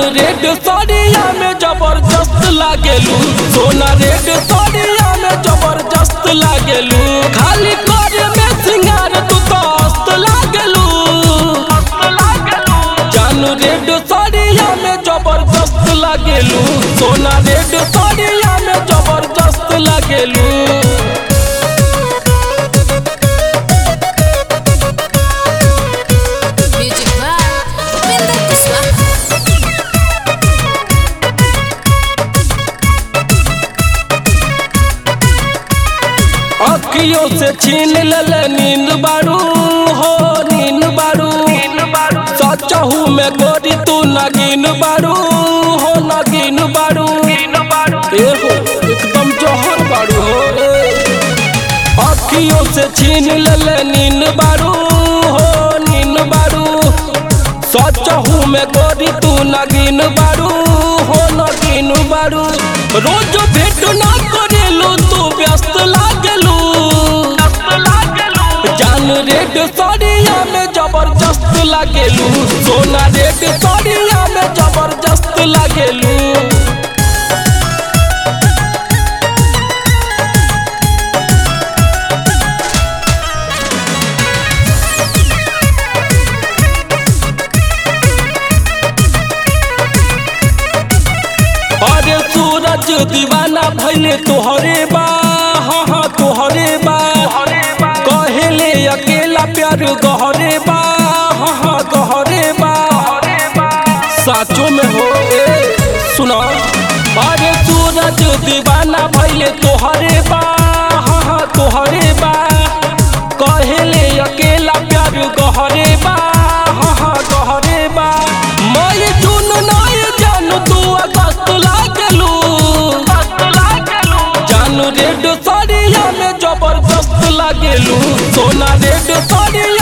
Red साड़िया में जबरदस्त लागेलू सोना रेड साड़िया में जबरदस्त लागेलू खाली कर में सिंगार तू तो अस्त लागेलू जानू रेड साड़िया में जबरदस्त लागेलू सोना रेड साड़िया में जबरदस्त लागेलू Music by Upinder Kuswaha. अखियों से छीन लल नींद बारू हो नींद बारू सचहू में गोरी तू नगीन बारू हो नगीन बारू ए हो एकदम जहर बारू हो ए। अखियों से छीन लल नींद बारू हो नींद बारू सचहू में गोरी तू नगीन बारू हो नगीन बारू रोज भेट ना करेलू तू व्यस्त लागलू जान रेड साड़िया में जबरदस्त लागेलू सोना रेड साड़िया में जबरदस्त लागेलू अरे सूरज दीवाना भैले तोहरे बा हाँ हाँ तोहरे बा कहेले अकेला प्यार गहरे बा हाँ हाँ गहरे बा साचो में हो ए सुना अरे सूरज दीवाना भैले तोहरे बा हाँ हाँ तोहरे बा कहेले अकेला प्यार गहरे बा हाँ हाँ गहरे बा मैं जून नाय जानू तू अगस्त लागलू जानू रेड साड़िया में जबरदस्त लागेलू सोना रेड साड़िया